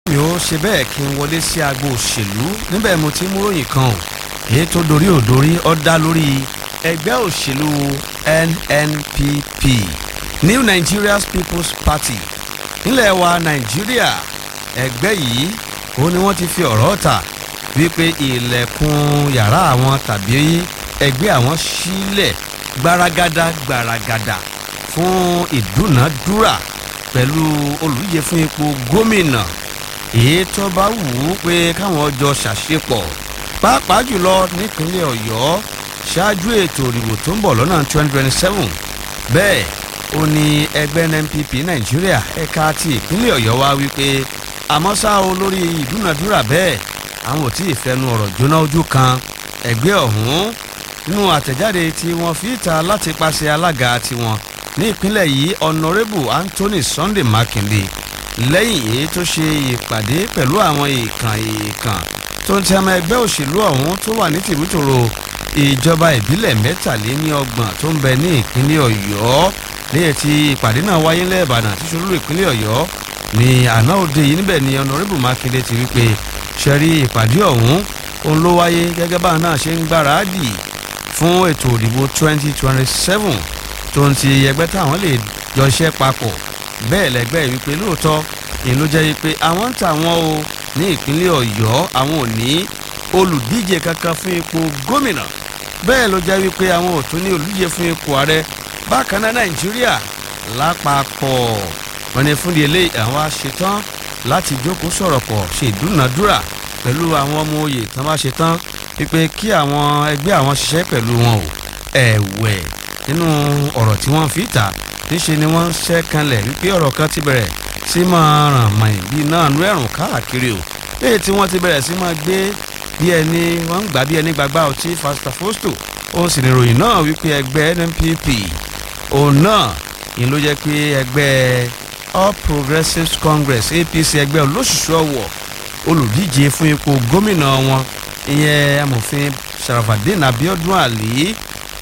mi ò ṣe bẹ́ẹ̀ kí n wọlé sí agbo òṣèlú níbẹ̀ mo ti mú ròyìn kan o èyí tó dorí ò dorí ó dá lórí ẹgbẹ́ òṣèlú NNPP New Nigeria's People's Party nílẹ̀ wa Nàìjíríà ẹgbẹ́ yìí ó ní wọ́n ti fi ọ̀rọ̀ ta wípé ilẹ̀kùn yàrá àwọn tàbí ẹgbẹ́ àwọn sílẹ̀ gbaragada gbaragada fún ìdúnàdúrà pẹ̀lú olùdíje fún ipò gómìnà èyí tó bá wù ú pé káwọn jọ ṣàṣepọ̀ pàápàá jùlọ nípínlẹ̀ Ọ̀yọ́ ṣáájú ètò ìdìbò tó ń bọ̀ lọ́nà 2027 bẹ́ẹ̀ ó ní ẹgbẹ́ NNPP Nàìjíríà ẹ̀ka ti ìpínlẹ̀ Ọ̀yọ́ wá wípé àmọ́ ṣá o lórí ìdúnàdúrà bẹ́ẹ̀ àwọn ò tí ì fẹnu ọ̀rọ̀ jóná ojú kan ẹgbẹ́ ọ̀hún nínú àtẹ̀jáde tí wọ́n fi ta láti pàṣẹ alága tiwọn ní ìpínlẹ̀ yìí Honourable Anthony Sunday Makinde lẹ́yìn èyí tó ṣe ìpàdé pẹ̀lú àwọn èèkàn èèkàn tó ń tẹ́mọ ẹgbẹ́ òṣèlú ọ̀hún tó wà ní tìbútòrò ìjọba ìbílẹ̀ mẹ́tàléníọgbọ̀n tó ń bẹ ní ìpínlẹ̀ Ọ̀yọ́ lẹ́yìn tí ìpàdé náà wáyé lẹ́ẹ̀bàdàn tí ṣolú ìpínlẹ̀ Ọ̀yọ́ ní àná òde yìí níbẹ̀ ni Honourable Makinde ti wí pé ṣẹ́rí ìpàdé ọ̀hún òun ló wáyé gẹ́gẹ́ báwọn náà ṣe ń gbáradì fún ètò òdìbò 2027 tó ń ti ẹgbẹ́ táwọn lè jọ iṣẹ́ papọ̀ bẹ́ẹ̀ lẹ́gbẹ́ wípé lóòótọ́ èyí ló jẹ́ wípé àwọn ń tàwọn o ní ìpínlẹ̀ Ọ̀yọ́ àwọn ò ní olùdíje kankan fún ipò gómìnà bẹ́ẹ̀ ló jẹ́ wípé àwọn ò tún ní olùdíje fún ipò ààrẹ bákan náà Nàìjíríà lápapọ̀ wọn ni fúndi eléyìí àwọn aṣetán láti jókòó sọ̀rọ̀ pọ̀ ṣe ìdúnàdúrà pẹ̀lú àwọn ọmọ oyè tán bá ṣe tán wípé kí àwọn ẹgbẹ́ àwọn ṣiṣẹ́ pẹ̀lú wọn o ẹ̀wẹ̀ nínú ọ̀rọ̀ tí wọ́n fi ta níṣe ni wọ́n ń ṣẹ́ kanlẹ̀ wípé ọ̀rọ̀ kan ti bẹ̀rẹ̀ sí máa ràn mọ̀yìn bíi náà nú ẹ̀rùn káàkiri o léyìí tí wọ́n ti bẹ̀rẹ̀ sí máa gbé bí ẹni wọ́n ń gbà bí ẹni gbàgbá ọtí fastafosto ó sì ní ìròyìn náà wípé ẹgbẹ́ NNPP òun náà ni ló jẹ́ pé ẹgbẹ́ All Progressives Congress APC ẹgbẹ́ olóṣùṣù ọ̀wọ̀ olùdíje fún ipò gómìnà wọn ìyẹn amòfin Sharafadin Abiodun Ali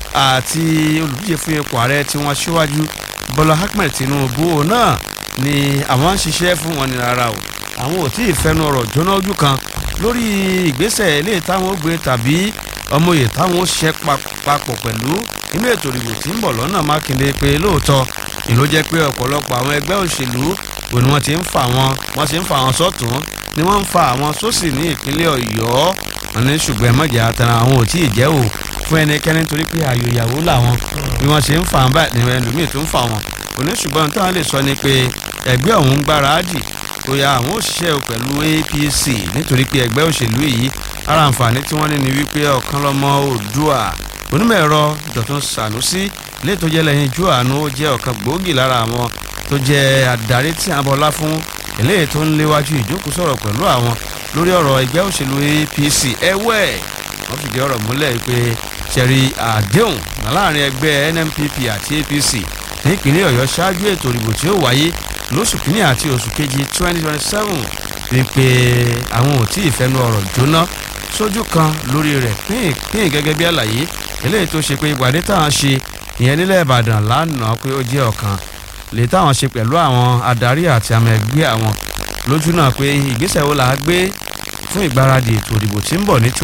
àti olùdíje fún ipò ààrẹ tí wọ́n ṣíwájú Bọ́lá Ahmed Tinubu náà ni àwọn ń ṣiṣẹ́ fún wọn ní rárá o àwọn ò tí ì fẹnu ọ̀rọ̀ jóná ojú kan lórí ìgbésẹ̀ ilé táwọn ó gbé tàbí ọmọye táwọn ó ṣiṣẹ́ papọ̀ pẹ̀lú inú ètò ìdìbò tí ń bọ̀ lọ́nà Mákindé pé lóòótọ́ ìlú jẹ́ pé ọ̀pọ̀lọpọ̀ àwọn ẹgbẹ́ òṣèlú òní wọ́n ti ń fà wọn wọ́n ti ń fà wọn sọ́tún ni wọ́n ń fa àwọn sósì ní ìpínlẹ̀ Ọ̀yọ́ wọn ní ṣùgbọ́n ẹ̀mọ́jà àtàrà àwọn ò tí ì jẹ́ o fún ẹnikẹ́ni torí pé ààyò ìyàwó làwọn bí wọ́n ṣe ń fà wọn báyìí ni ẹlòmíì tó ń fà wọn òní ṣùgbọ́n táwọn lè sọ ni pé ẹgbẹ́ ọ̀hún ń gbáradì tó ya àwọn òṣìṣẹ́ o pẹ̀lú APC nítorí pé ẹgbẹ́ òṣèlú yìí ara àǹfààní tí wọ́n ní ni wípé ọ̀kan lọ́mọ Oòduà onímọ̀ ẹ̀rọ Dọ̀tun Sànúsí ilé tó jẹ́ lẹ́yìn ju àánú ó jẹ́ ọ̀kan gbòógì lára àwọn tó jẹ́ adarí tí a bọlá fún eléyìí tó ń léwájú ìjókòó sọ̀rọ̀ pẹ̀lú àwọn lórí ọ̀rọ̀ ẹgbẹ́ òṣèlú APC ẹ̀wẹ̀ wọ́n fìdí ọ̀rọ̀ múlẹ̀ pé ṣẹ̀rí àdéhùn láàrin ẹgbẹ́ NNPP àti APC ní ìpínlẹ̀ Ọ̀yọ́ ṣáájú ètò ìdìbò tí ó wáyé lóṣù kínní àti oṣù kejì 2027 wípé àwọn ò tí ì fẹnu ọ̀rọ̀ jóná sójú kan lórí rẹ̀ pín gẹ́gẹ́ bí àlàyé eléyìí tó ṣe pé ìpàdé táwọn ṣe ìyẹn nílẹ̀ Ìbàdàn lánàá pé ó jẹ́ ọ̀kan lè táwọn ṣe pẹ̀lú àwọn adarí àti àmọ́ ẹgbẹ́ àwọn lójú náà pé ìgbésẹ̀ wo là á gbé fún ìgbáradì ètò ìdìbò tí ń bọ̀ ní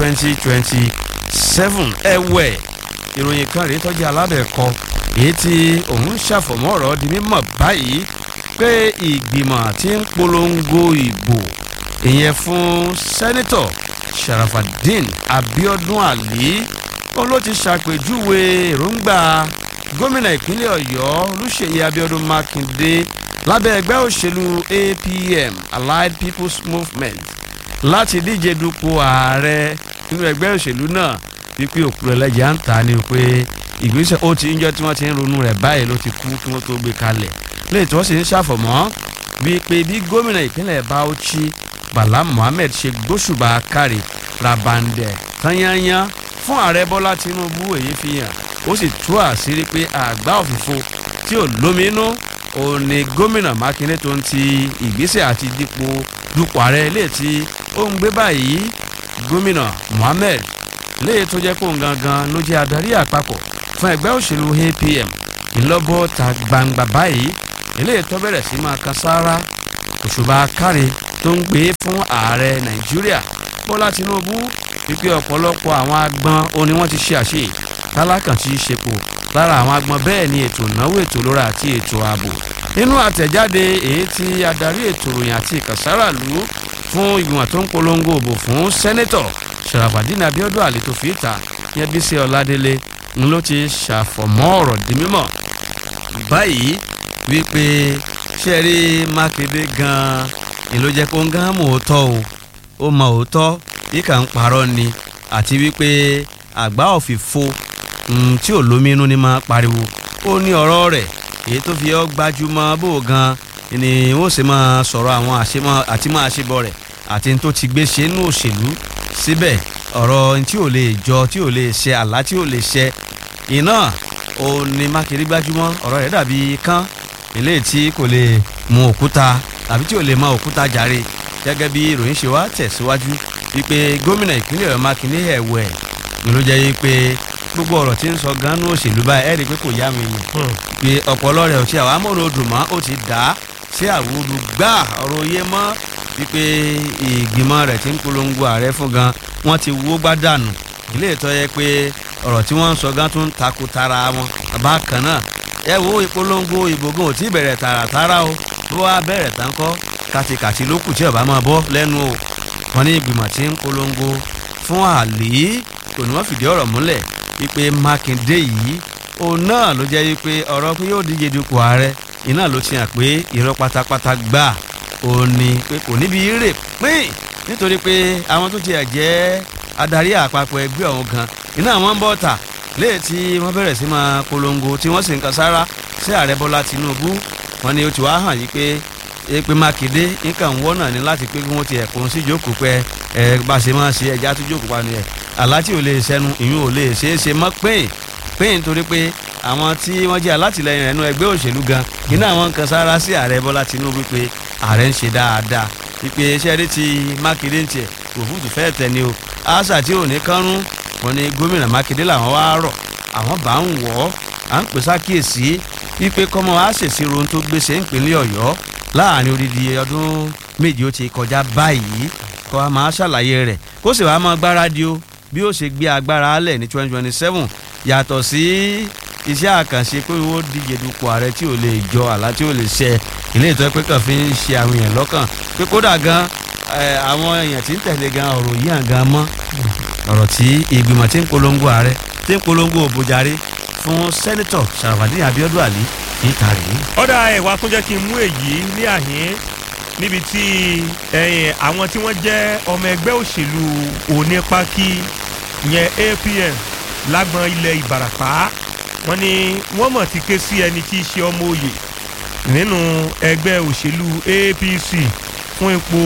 2027 ẹ̀wẹ̀ ìròyìn kan rèé tọ́jú aládẹ̀kọ èyí tí òun ṣàfọ̀mọ́ ọ̀rọ̀ di mímọ̀ báyìí pé ìgbìmọ̀ tí ń polongo ìbò ìyẹn fún sẹ́nitọ̀ Sharafadin Abiodun Ali òun ló ti ṣàpèjúwe èròǹgbà gómìnà ìpínlẹ̀ Ọ̀yọ́ Olúṣèyí Abiodun Makinde lábẹ́ ẹgbẹ́ òṣèlú APM Allied People's Movement láti díje dupò ààrẹ nínú ẹgbẹ́ òṣèlú náà wípé òkú ẹlẹ́jà ń ta ni pé ìgbésẹ̀ ó ti ń jọ́ tí wọ́n ti ń ronú rẹ̀ báyìí ló ti kú kí wọ́n tó gbé kalẹ̀ lẹ́yìn tí wọ́n sì ń ṣàfọ̀mọ́ wípé bí gómìnà ìpínlẹ̀ Bauchi Bala Mohammed ṣe gbóṣùbà kárí rabandẹ tányányán fún ààrẹ Bọ́lá Tinubu èyí fi hàn ó sì tú àṣírí pé àgbá òfìfo tí ò lóminú òun ni gómìnà Mákindé tó ń ti ìgbésẹ̀ àti dípò dupò ààrẹ ilé tí ó ń gbé báyìí gómìnà Mohammed léyìí tó jẹ́ kó ń gangan ló jẹ́ adarí àpapọ̀ fún ẹgbẹ́ òṣèlú APM ìlọ́bọ̀ ta gbangba báyìí eléyìí tó bẹ̀rẹ̀ sí máa kan sáárá òṣùbà káre tó ń gbé fún ààrẹ nàìjíríà bọ́lá tinubu wípé ọ̀pọ̀lọpọ̀ àwọn agbọn òun ni wọ́n ti ṣe àṣe tálákàn ti ṣepò lára àwọn agbọn bẹ́ẹ̀ ni ètò ìnáwó ètò ìlera àti ètò ààbò nínú àtẹ̀jáde èyí tí adarí ètò ìròyìn àti ìkànsáràlú fún ìgbìmọ̀ tó ń polongo òbò fún sẹ́nẹ́tọ̀ sharafadin abiodun ali tó fi ìta yẹn bí sí ọládélé ń ló ti ṣàfọ̀mọ́ ọ̀rọ̀ di mímọ̀ báyìí wípé ṣe rí mákindé gan-an ni ló jẹ́ kó ń gán mọ̀ òótọ́ o ó mọ òótọ́ yíkà ń parọ́ ni àti wípé àgbá òfìfo tí ò lóminú ni máa pariwo ó ní ọ̀rọ̀ rẹ̀ èyí tó fi ọ́ gbajúmọ̀ bó gan ni wọ́n sì máa sọ̀rọ̀ àwọn àti máa ṣebọ rẹ̀ àti tó ti gbé ṣe nínú òṣèlú síbẹ̀ ọ̀rọ̀ tí ò lè jọ tí ò lè ṣe àlá tí ò lè ṣe iná ó ní mákindé gbajúmọ̀ ọ̀rọ̀ rẹ̀ dàbí kán eléyìí tí kò lè mú òkúta tàbí tí ò lè mọ òkúta jàre gẹ́gẹ́ bí ìròyìn ṣe wá tẹ̀síwájú wípé gómìnà ìpínlẹ̀ ọ̀yọ́ mákindé ẹ̀wẹ̀ ni ló jẹ́ wípé gbogbo ọ̀rọ̀ tí ń sọ gánú òṣèlú báyìí ẹ̀rí pé kò yá mi nì pé ọ̀pọ̀lọ rẹ̀ ò tí àwọn amóhùnodò mọ́ ó ti dá sí àwòrán gbà ọ̀rọ̀ yé mọ́ wípé ìgbìmọ̀ rẹ̀ ti ń polongo ààrẹ fún gan wọ́n ti wó gbádànù ilé ìtọ́ yẹ pé ọ̀rọ̀ tí wọ́n ń sọ gan tún takò tara wọn bákan náà ẹ wo ìpolongo ìbò gan ò tí bẹ̀rẹ̀ tààràtàrà o bó wá bẹ̀rẹ̀ tán kọ́ kàtìkàtì ló kù tí ọba máa bọ́ lẹ́nu o wọn ní ìgbìmọ̀ tí ń polongo fún àlè kò ní wọ́n fìdí ọ̀rọ̀ múlẹ̀ wípé mákindé yìí òun náà ló jẹ́ wípé ọ̀rọ̀ pé yóò díje dupò ààrẹ iná ló ti hàn pé irọ́ pátápátá gbà òun ni pé kò níbi rè pín nítorí pé àwọn tó tiẹ̀ jẹ́ adarí àpapọ̀ ẹgbẹ́ ọ̀hún gan iná àwọn ń bọ̀ tà léè tí wọ́n bẹ̀rẹ̀ sí máa polongo tí wọ́n sì ń kan sára sí ààrẹ bọ́lá tinubu wọn ni ó ti wá hàn yí pé èpè mákindé nǹkan ń wọ́nà ní láti pé kí wọ́n ti ẹ̀kún sí jókòó pé ẹ bá ṣe máa ṣe ẹja tó jókòó pa nìyẹn aláti ò lè ṣẹnu ìyún ò lè ṣe é ṣe mọ́ pín pín nítorí pé àwọn tí wọ́n jẹ́ alátìlẹyìn rẹ̀ nú ẹgbẹ́ òṣèlú gan iná àwọn kan sára sí ààrẹ bọ́lá tinubu pé ààrẹ ń ṣe dáadáa wípé iṣẹ́ rí ti mákindé ń tiẹ̀ òfúùtù fẹ́ẹ̀ tẹ̀ ni o àṣà tí ò ní kánrún wọn ni gómìnà mákindé làwọn wá rọ̀ àwọn bá ń wọ̀ ọ́ à ń pè sákìyèsí wípé kọ́mọ á ṣèṣirò ohun tó gbèsè ìpínlẹ̀ ọ̀yọ́ láàrin odidi ọdún méje ó ti kọjá báyìí kó a máa ṣàlàyé rẹ̀ kó sì wàá máa gbáradì o bí ó ṣe gbé agbára alẹ̀ ní twenty twenty seven yàtọ̀ sí iṣẹ́ àkànṣe pé ó díje dupò ààrẹ tí ò lè jọ àlá tí ò lè ṣẹ ilé ìtọ́ pé kàn fi ń ṣe àwọn èèyàn lọ́kàn pé kódà gan àwọn èèyàn tí ń tẹ̀lé gan ọ̀rọ̀ yìí hàn gan mọ́ ọ̀rọ̀ tí ìgbìmọ̀ tí ń polongo ààrẹ tí ń polongo òbòjàre fún sẹ́nitọ̀ sàràfàdín abiodun ali níta rèé. ọ̀dà ẹ̀wà tó jẹ́ kí n mú èyí ní àhín níbi tí àwọn tí wọ́n jẹ́ ọmọ ẹgbẹ́ òṣèlú onípákí ìyẹn apm lágbọn ilẹ̀ ìbàràpá wọ́n ní wọ́n mọ̀ ti ké sí ẹni tí í ṣe ọmọ òye nínú ẹgbẹ́ òṣèlú apc fún ipò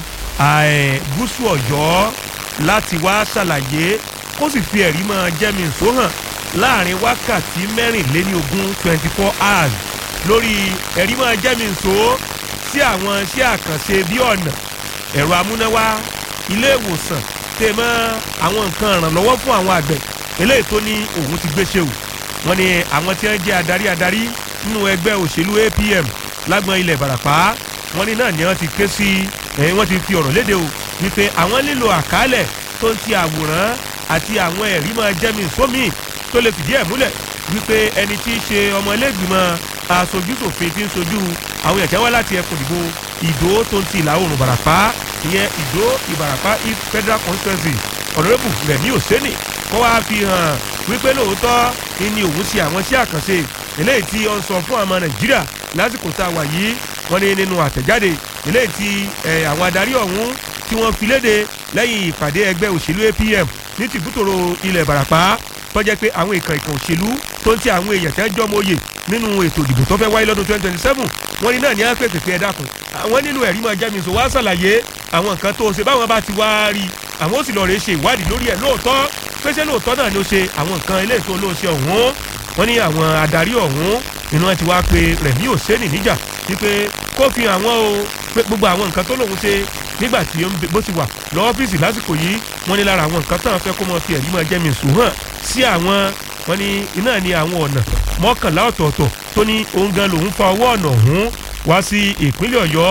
gúúsù ọ̀yọ́ láti wá ṣàlàyé kó sì fi ẹ̀rí mọ́ jẹ́mi nsó hàn láàrin wákàtí mẹ́rìnléníogún twenty four hours lórí ẹ̀rí mọ́ jẹ́mi nsó sí àwọn iṣẹ́ àkànṣe bí ọ̀nà ẹ̀rọ amúnáwá ilé ìwòsàn tẹ̀ mọ́ àwọn nǹkan ìrànlọ́wọ́ fún àwọn àgbẹ̀ eléyìí tó ní òun ti gbéṣẹ́ o wọ́n ní àwọn tí wọ́n jẹ́ adarí adarí nínú ẹgbẹ́ òṣèlú apm lágbọn ilẹ̀ ìbàràpá wọ́n ní náà ni wọ́n ti ké sí ẹ̀yìn wọ́n ti fi ọ̀rọ̀ léde o wípé àwọn nílò àkálẹ̀ tó ń ti àwòrán àti àwọn ẹ̀rí máa jẹ́mi sómi tó lè fìdí ẹ̀ múlẹ̀ wípé ẹni tí í ṣe ọmọ ẹlẹ́gbìmọ̀ aṣojúṣòfin tí ń sojú àwọn èèyàn tí wọ́n láti ẹkùn ìdìbò ìdó tó ń ti ìlà oòrùn ìbàràpá ìyẹn ìdó ìbàràpá east federal constituency ọ̀nàrẹ́bù rẹ̀mí òsẹ́nì kó wáá fi hàn wípé lóòótọ́ ni òun ṣe àwọn iṣẹ́ àkànṣe eléyìí tí ó ń sọ fún àwọn nàìjíríà lásìkò tá a wà yìí wọ́n ní nínú àtẹ̀jáde eléyìí tí àwọn adarí ọ̀hún tí wọ́n fi léde lẹ́yìn ìpàdé ẹgbẹ́ òṣèlú apm ní tìbútòrò ilẹ̀ ìbàràpá tó jẹ́ pé àwọn ìkàn ìkàn òṣèlú tó ń ti àwọn èèyàn tẹ́ jọ́ mọ́yè nínú ètò ìdìbò tó fẹ́ wáyé lọ́dún twenty twenty seven wọ́n ní náà ní á pèsè pé ẹ dákun àwọn nílò ẹ̀rí máa jẹ́ mi sọ wá ṣàlàyé àwọn nǹkan tó ṣe báwọn bá ti wá rí àwọn ó sì lọ rèé ṣe ìwádìí lórí ẹ̀ lóòótọ́ pé ṣé lóòótọ́ náà ló ṣe àwọn nǹkan eléyìí tó ló ṣe ọ̀hún wọ́n ní àwọn adarí ọ̀hún inú wọn ti wá pe rẹ̀mí òsèǹnì níjà wípé kó fi àwọn o pé gbogbo àwọn nǹkan tó lòun ṣe nígbà tí bó ti wà lọ́ọ́fíìsì lásìkò yìí wọ́n ní lára àwọn nǹkan tán fẹ́ kó mọ fi ẹ̀rí máa jẹ́ mi sùn hàn sí àwọn wọ́n ní iná ní àwọn ọ̀nà mọ́kànlá ọ̀tọ̀ọ̀tọ̀ tó ní òun gan lòun fa ọwọ́ ọ̀nà ọ̀hún wá sí ìpínlẹ̀ ọ̀yọ́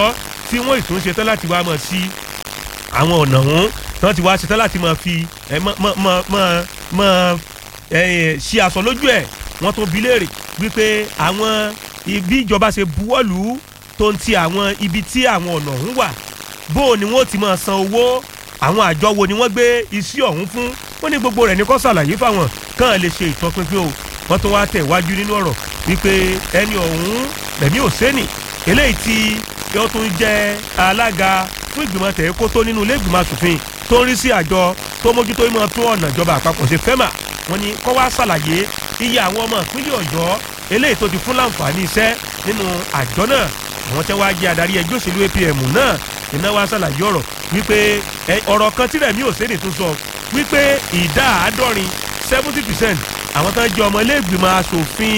tí wọ́n ìtún ṣetán láti wá mọ̀ sí àwọn ọ̀nà ọ̀hún tí wọ́n ti wá ṣetán láti mọ̀ fi ẹ mọ̀ mọ̀ mọ̀ mọ̀ mọ̀ ẹ ṣí aṣọ lójú ẹ̀ wọ́n tún bi léèrè wípé àwọn ibi ìjọba ṣe buwọ́lù tó ń ti àwọn ibi tí àwọn ọ̀nà ọ̀hún wà bó o ni wọ́n ti máa san owó àwọn àjọ wo ni wọ́n gbé iṣẹ́ ọ̀hún fún wọ́n ní gbogbo rẹ̀ ní kó ṣàlàyé fáwọn kàn lè ṣe ìtọpinpin o wọ́n tó wá tẹ̀ wájú nínú ọ̀rọ̀ wípé ẹni ọ̀hún Rẹ̀mí Òsẹ́nì eléyìí tí yóò tún jẹ́ alága fún ìgbìmọ̀ tẹ̀kótó nínú ilé ìgbìmọ̀ asòfin tó ń rí sí àjọ tó mójútó ìmọ̀ tún ọ̀nà ìjọba àpapọ̀ ṣe fẹ́mà wọ́n ní kó wá ṣàlàyé iye àwọn ọmọ ìpínlẹ̀ Ọ̀yọ́ eléyìí tó ti fún láǹfààní iṣẹ́ nínú àjọ náà àwọn tẹ́ wá jẹ́ adarí ẹgbẹ́ òṣèlú APM náà iná wá ṣàlàyé ọ̀rọ̀ wípé ọ̀rọ̀ kan tí Rẹ̀mí Òsẹ́nì tún sọ wípé ìdá àádọ́rin seventy percent àwọn tó ń jẹ́ ọmọ ilé ìgbìmọ̀ asòfin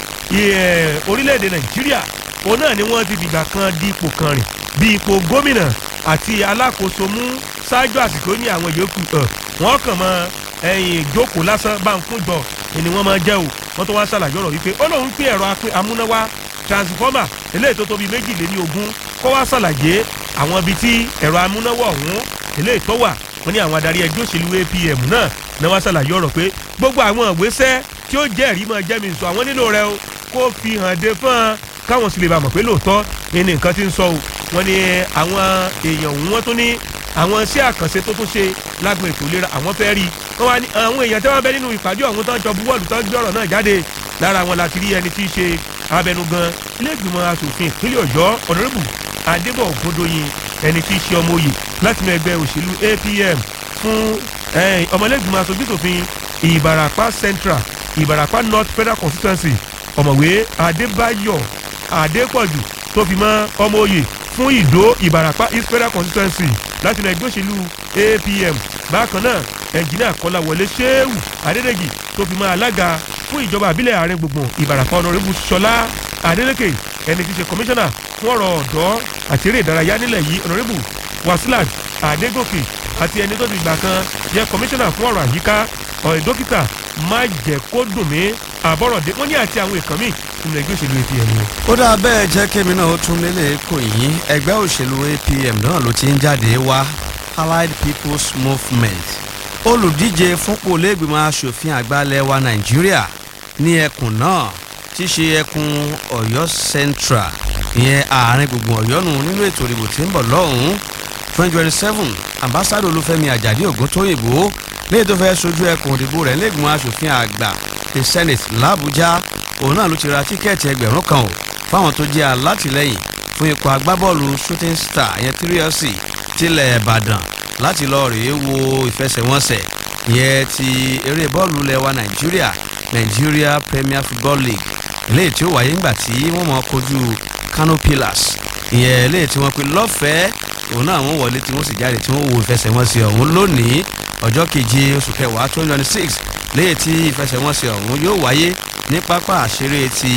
orílẹ̀-èdè Nàìjíríà òun náà ni wọ́n ti dìgbà kan di ipò kan rìn bí ipò gómìnà àti alákòóso mú ṣáájú àsìkò ní àwọn yòókù wọ́n kàn mọ́ ẹ̀yìn ìjókòó lásán bá ń kún jọ ni wọ́n máa jẹ́ o wọ́n tó wá ṣàlàyé ọ̀rọ̀ wípé ó lóun pín ẹ̀rọ amúnáwá transformer eléyìí tó tóbi méjìléní ogún kó wá ṣàlàyé àwọn ibi tí ẹ̀rọ amúnáwá ọ̀hún eléyìí tó wà wọ́n ní àwọn adarí ẹgbẹ́ òṣèlú APM náà náà wá ṣàlàyé ọ̀rọ̀ pé gbogbo àwọn ìgbésẹ̀ tí ó jẹ́rìí máa jẹ́ mi sọ àwọn nílò rẹ o kó fi hàn dé fún un káwọn sì lè bá mọ̀ pé lóòótọ́ ní nǹkan tí ń sọ o wọ́n ní àwọn èèyàn òun wọ́n tún ní àwọn iṣẹ́ àkànṣe tó tún ṣe lágbo ètò ìlera àwọn fẹ́ rí wọ́n wá ní àwọn èèyàn tí wọ́n bẹ nínú ìpàdé ọ̀hún tó ń jọ buwọ́lù tó ń gbé ọ̀rọ̀ náà jáde lára wọn láti rí ẹni tí í ṣe abẹnugan ilé-ìgbìmọ̀ asòfin ìpínlẹ̀ ọ̀yọ́ ọ̀nàrẹ́bù adébọ̀ ògbódòyìn ẹni tí í ṣe ọmọ òye láti inú ẹgbẹ́ òṣèlú APM fún ọmọlẹ́gbìmọ̀ asòfin ìbàràpá central ìbàràpá north federal constituency ọ̀mọ̀wé adébáyọ̀ adépọ̀jù tó fi mọ́ ọmọ òye fún ìdó ìbàràpá east federal constituency láti inú ẹgbẹ́ òṣèlú APM bákan náà ẹnjìnìà kọ́láwọlé ṣéwù adédèjì tó fi mọ́ alága fún ìjọba àbílẹ̀ àárín gbùngbùn ìbàràpá ọ̀nàrẹ́bù ṣọlá adélékè ẹni tí í ṣe kọmíṣánná fún ọ̀rọ̀ ọ̀dọ́ àti eré ìdárayá nílẹ̀ yìí ọ̀nàrẹ́bù wasilat adégòkè àti ẹni tó ti gbà kan jẹ́ kọmíṣánná fún ọ̀rọ̀ àyíká ọ̀rẹ́ dókítà májẹ̀kódùnmí àbọ̀rọ̀dé wọ́n ní àti àwọn èèkàn míì nínú ẹgbẹ́ òṣèlú APM ni. ó dáa bẹ́ẹ̀ jẹ́ kémi náà ó tún lélẹ̀ kò yín ẹgbẹ́ òṣèlú APM náà ló ti ń jáde wá Allied People's Movement olùdíje fúnpò lẹ́gbìmọ̀ asòfin àgbà ilẹ̀ wa Nàìjíríà ní ẹkùn náà tí ṣe ẹkùn Ọ̀yọ́ Central ìyẹn àárín gbùngbùn Ọ̀yọ́ nù nínú ètò ìdìbò tí ń bọ̀ lọ́hùn-ún twenty twenty seven ambassadọ Olúfẹ́mi Àjàdí Ògúntóyìnbó léyìí tó fẹ́ sojú ẹkùn òdìbò rẹ̀ lẹ́gbìmọ̀ asòfin àgbà the Senate l'Àbújá òun náà ló ti ra tíkẹ́ẹ̀tì ẹgbẹ̀rún kan o fáwọn tó jẹ́ alátìlẹ́yìn fún ikọ̀ agbábọ́ọ̀lù shooting star yẹn tíríọ̀sì tilẹ̀ Ìbàdàn láti lọ rèé wo ìfẹsẹ̀wọnsẹ̀ yẹn ti eré bọ́ọ̀lù lẹ́wà Nàìjíríà Nigeria Premier Football League eléyìí tí ó wáyé ńgbà tí wọ́n mọ̀ kojú Kano Pillars ìyẹn eléyìí tí wọ́n pe lọ́fẹ̀ẹ́ òun náà wọ́n wọlé tí wọ́n sì jáde tí wọ́n wo ìfẹsẹ̀wọnsẹ̀ ọ̀hún lónìí ọjọ́ keje oṣù kẹwàá twenty twenty six léyìí tí ìfẹsẹ̀wọnsẹ̀ ọ̀hún yóò wáyé ní pápá àṣeré ti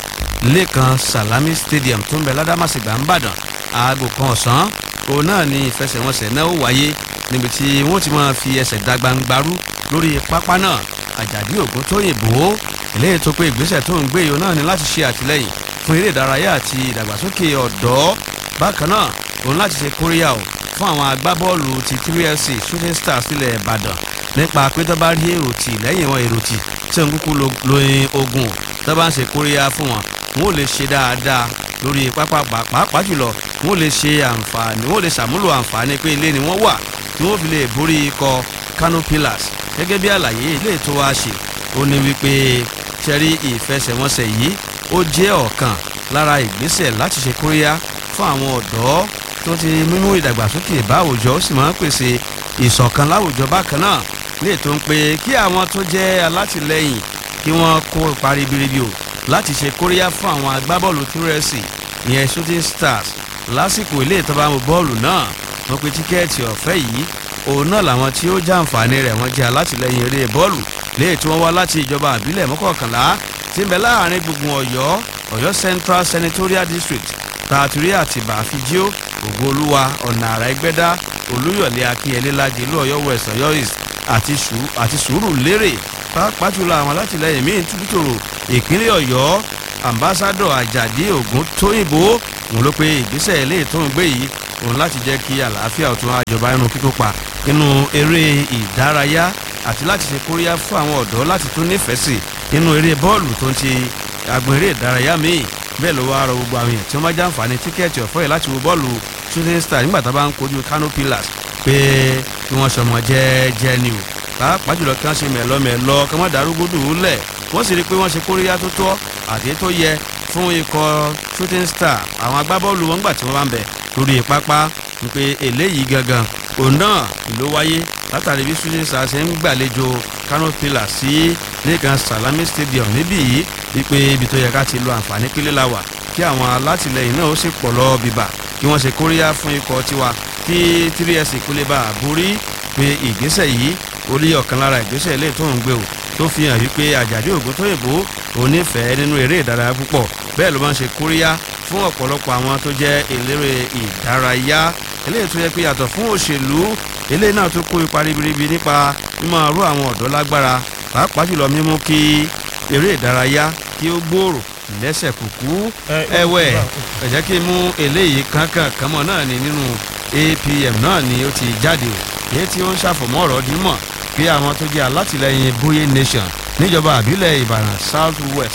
Lẹ́kan Salami Stadium tó ń bẹ ládàmásìgbà ńbàdàn aago kan ọ̀sán òun náà ni ìfẹsẹ̀wọnsẹ̀ náà ó wáyé níbi tí wọ́n ti máa fi ẹsẹ̀ dàgbàǹgbarú lórí pápá náà Àjàdí Ògúntóyìnbó eléyìí tó pé ìgbésẹ̀ tó ń gbé yìí náà ni láti ṣe àtìlẹ́yìn fún eré ìdárayá àti ìdàgbàsókè ọ̀dọ́ bákan náà òun láti ṣe kóríyá o fún àwọn agbábọ́ọ̀lù ti 3FC Shooting Stars sílẹ̀ Ìbàdàn nípa pé tó bá rí èrò tì lẹ́yìn wọn èrò tì tí òun kúkú lóyin ogun tó bá ń ṣe kóríyá fún wọn wọn ò lè ṣe dáadáa lórí pápá pàápàá jùlọ wọn ò lè ṣe àǹfààní wọn ò lè ṣàmúlò àǹfààní pé ilé ni wọ́n wà tí wọ́n fi lè borí ikọ̀ Kano Pillars gẹ́gẹ́ bí àlàyé ilé tó wá ṣe ó ní wípé ṣẹ́rí ìfẹsẹ̀wọnsẹ̀ yìí ó jẹ́ ọ̀kan lára ìgbésẹ̀ láti ṣe kóríyá fún àwọn ọ̀dọ́ tó ti mímú ìdàgbàsókè bá àwùjọ ó sì máa ń pèsè ìṣọ̀kan láwùjọ bákan náà lè tó ń pe kí àwọn tó jẹ́ alátìlẹ́yìn kí wọ́n kó ipa ribiribi o láti ṣe kóríyá fún àwọn agbábọ́ọ̀lù tírẹ́sì ìyẹn shooting stars lásìkò ilé ìtọ́bámu bọ́ọ̀lù náà wọ́n pe tíkẹ́ẹ̀tì ọ̀fẹ́ yìí òun náà làwọn tí ó jàǹfààní rẹ̀ wọ́n jẹ́ alátìlẹ́yìn eré bọ́ọ̀lù léè tí wọ́n wá láti ìjọba àbílẹ̀ mọ́kànlá tí ń bẹ láàrin gbùngbùn ọ̀yọ́ ọ̀yọ́ central senatorial district tààtúrí àtìbà àfijíó ògbóolúwa ọ̀nà àrà ẹgbẹ́dá olúyọ̀lé akínyẹlé lágẹ̀lú ọ̀yọ́ west ọ̀yọ́ east àti sùúrù lérè pàápàá jùlọ àwọn alátìlẹyìn míín túbútòrò ìpínlẹ̀ ọ̀yọ́ ambassadọ ajadi ogun tóyìnbó òun ló pe ìgbésẹ̀ eléyìí tó ń gbé yìí òun láti jẹ́ kí àlàáfíà ọ̀tún àjọba inú kíkópa nínú eré ìdárayá àti láti ṣe kóríyá fún àwọn ọ̀dọ́ láti tún nífẹ̀ẹ́ sí nínú eré bọ́ọ̀lù tó ń ṣe agbọn eré ìdárayá míì bẹ́ẹ̀ ló wá rọ gbogbo àwọn èèyàn tí wọ́n bá jàǹfààní tíkẹ́ẹ̀tì ọ̀fọ́ yìí láti wo bọ́ọ̀lù shooting star nígbà tá a bá ń kojú kano pillars pé kí wọ́n sọmọ jẹ́ẹ́jẹ́ ni o pàápàá jùlọ kí wọ́n ṣe mẹ̀lọ́mẹ̀lọ́ kí wọ́n darúgbódù lẹ̀ wọ́n sì rí i pé wọ́n ṣe kóríyá tó tọ́ àti tó yẹ fún ikọ̀ shooting star àwọn agbábọ́ọ̀lù wọn gbà tí wọ́n bá ń bẹ̀ lórí pápá ni pé eléyìí gangan òun náà ló wáyé látàrí bí shooting star ṣe ń gbàlejò kano pillars sí lẹ́gàn salami stadium níbí yìí wípé ibi tó yẹ ká ti lo àǹfààní pílẹ̀ la wà kí àwọn alátìlẹyìn náà ó sì pọ̀ lọ bíbà kí wọ́n ṣe kóríyá fún ikọ̀ tiwa kí 3s ìkúlẹ̀ bá a borí pé ìgbésẹ̀ yìí ó lé ọ̀kan lára ìgbésẹ̀ ilé tó ń gbé o tó fi hàn wípé àjàdí ògùn tó yìnbó onífẹ̀ẹ́ nínú eré ìdárayá púpọ̀ bẹ́ẹ̀ ló máa ń ṣe kóríyá fún ọ̀pọ̀lọpọ̀ àwọn tó jẹ́ eléré ìdárayá eléyìí tó yẹ pé yàtọ̀ fún òṣèlú eléyìí náà tó kó ipa ribiribi nípa mímọ rú àwọn ọ̀dọ́ lágbára pàápàá jùlọ mímú kí eré ìdárayá kí ó gbòòrò lẹ́sẹ̀ kúkú ẹ̀wẹ̀ ẹ jẹ́ kí n mú eléyìí kankan kanmọ́ náà ní nínú apm náà ni ó ti jáde o èyí tí ó ń ṣàfọ̀mọ́ ọ̀rọ̀ dímọ̀ pé àwọn tó jẹ́ alátìlẹyìn boye nation níjọba àbílẹ̀ ìbàdàn south west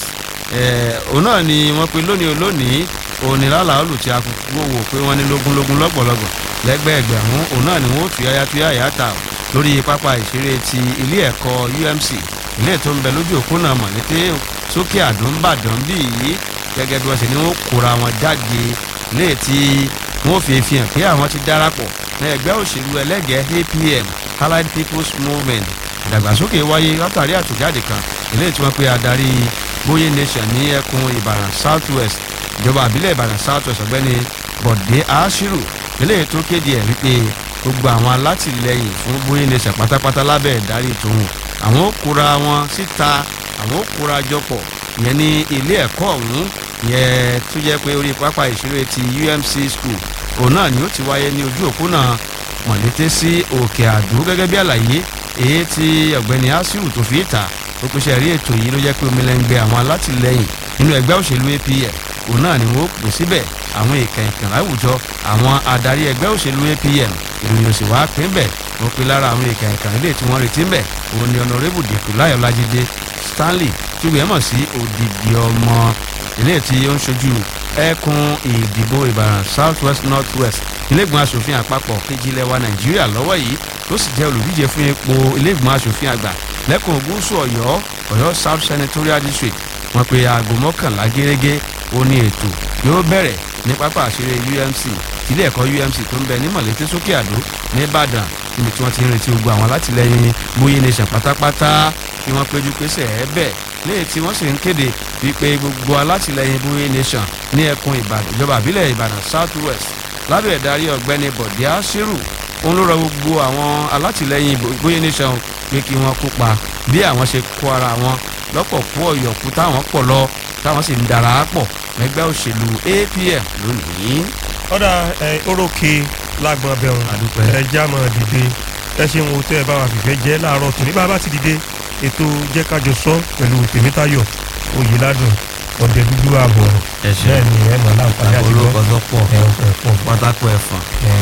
òun náà ni wọ́n pe lónìí olónìí onílàlà olùtí akókò wò pé wọ́n ní lógúnlógún lọ́pọ̀lọpọ̀ lẹ́gbẹ̀ẹ́gbẹ̀rún òun náà ni wọ́n tuyáyá tuyáyá ta lórí pápá ìṣeré ti ilé ẹ̀kọ́ umc ilé tó ń bẹ lójú òpónà mọ̀lété sókè àdúmbàdàn bí yìí gẹ́gẹ́ bí wọ́n ṣe ní wọ́n kóra wọn jáde léè tí wọ́n fi fi hàn pé àwọn ti darapọ̀ ní ẹgbẹ́ òṣèlú ẹlẹ́gẹ̀ẹ́ apm allied people's movement ìdàgbàsókè wáyé látàrí àtúnjáde kan ilé tí wọ́n pe adarí bóyé nation ní ẹkùn ìbàdàn south west ìjọba àbílẹ̀ ìbàdàn south west ọ̀gbẹ́ni bọ̀dé ashiru ilé tó kéde ẹ̀ wípé gbogbo àwọn alátìlẹyìn fún bóyé nation pátápátá lábẹ́ ìdarí tòun àwọn ó kóra wọn síta àwọn ó kóra jọpọ̀ ìyẹn ní ilé ẹ̀kọ́ ọ̀hún ìyẹn tó jẹ́ pé orí pápá ìṣeré ti umc school òun náà ni ó ti wáyé ní ojú òpónà mọ̀lété sí òkè àdó gẹ́gẹ́ bí àlàyé èyí tí ọ̀gbẹ́ni asiru tó fi ta ó pèsè rí ètò yìí ló jẹ́ pé omilẹ́ngbẹ́ àwọn alátìlẹyìn nínú ẹgbẹ́ òṣèlú apm òun náà ni wọ́n pè síbẹ̀ àwọn èèkàn ìkàn láwùjọ àwọn adarí ẹgbẹ́ òṣèlú apm ìròyìn òsì wá pín bẹ̀ wọ́n pe lára àwọn èèkàn ìkàn ilé tí wọ́n retí bẹ̀ òun ni ọ̀nàrẹ́bù dèkù láyọ̀ lájídé stanley tí wọ́n mọ̀ sí òdìdí ọmọ ilé tí ó ń ṣojú ẹkùn ìdìbò ìbàdàn south west north west ilégbèmọ̀ asòfin àpapọ̀ kejì ilẹ̀ wa nàìjíríà lọ́wọ́ yìí tó sì jẹ́ olùdíje fún ipò ilégbèmọ̀ asòfin àgbà lẹ́kùn gúúsù ọ̀yọ́ ọ̀yọ́ south senatorial district wọ́n pe aago mọ́kànlá gẹ́gẹ́ ó ní ètò yóò bẹ̀rẹ̀ ní pápá àṣírí umc ilé ẹ̀kọ́ umc tó ń bẹ ní mọ̀lété sókè àdó ní ìbàdàn níbi tí wọ́n ti ń retí gbogbo àwọn alátìlẹyìn bóyá nation pátápátá kí wọ́n péjú pésẹ̀ ẹ́ bẹ́ẹ̀ léyìí tí wọ́n sì ń kéde wípé gbogbo alátìlẹyìn bóyá nation ní ẹkùn ìbàdàn ìjọba àbílẹ̀ ìbàdàn south west lábẹ́ ìdarí ọ̀gbẹ́ni bọ̀dé àṣírù òun ló rọ gbogbo àwọn alátìlẹyìn bóyá nation pé kí wọ́n kópa bí àwọn ṣe kó ara wọn lọ́pọ̀ kú ọ̀yọ̀kú táwọn pọ̀ lọ táwọn sì ń dara pọ̀ ẹgbẹ́ òṣèlú apm lónìí. ọ̀dà ẹ̀ orókè lágbọ̀n abẹ́hùn Àdúpẹ́. ẹ já mọ́ dìde ẹ ṣe ń wo tẹ́ ẹ bá wa fìfẹ́ jẹ́ láàárọ̀ tòní bá a bá ti dìde ètò jẹ́ kájọ sọ pẹ̀lú tèmítayọ̀ oyèládùn ọ̀dẹ dúdú ààbọ̀ ẹ ṣe bẹ́ẹ̀ ni ẹ mọ̀ láǹfààní àti gbọ́ olùkọ́ tó pọ̀ ẹ ọ̀pọ̀ ẹ̀pọ̀ pátákó ẹ̀fọn.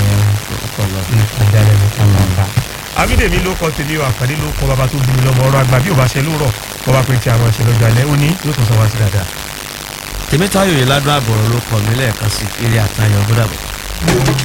abídèmí ló kọ tèmi o àkàdé ló kọ bàbá tó bí mi lọ́mọ ọ̀rọ̀ àgbà bí ò bá ṣe lóòrọ̀ kọ́ bá pé tí a máa ṣe lọ́jọ́ alẹ́ ó ní yóò tún sọ wá sí dáadáa. tèmítayọ̀ yìí ládùn àbọ̀rọ̀ ló kọ̀ mí lẹ́ẹ̀kan sí eré àtayọ̀ gbọ́dọ̀ bọ̀.